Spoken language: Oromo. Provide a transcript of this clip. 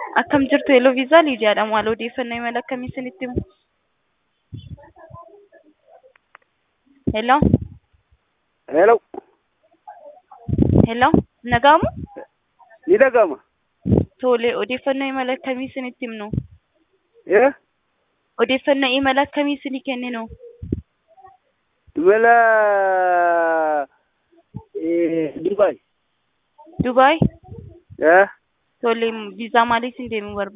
Akkam jirtu Eeloo Viizaa Liidiyaadha. Maal odeeffannoo imala akkamii isinitti himu? Hello? Hello. Hello? Nagaamu? Ni dhaga'ama. Tole, odeeffannoo imala akkamii isinitti himnu? Eh? Odeeffannoo imala akkamii isinii kenninu? Imala eh, Dubai. Dubaay? Eh? Tole, viizaa maaliif isin deemuu barbaaddu?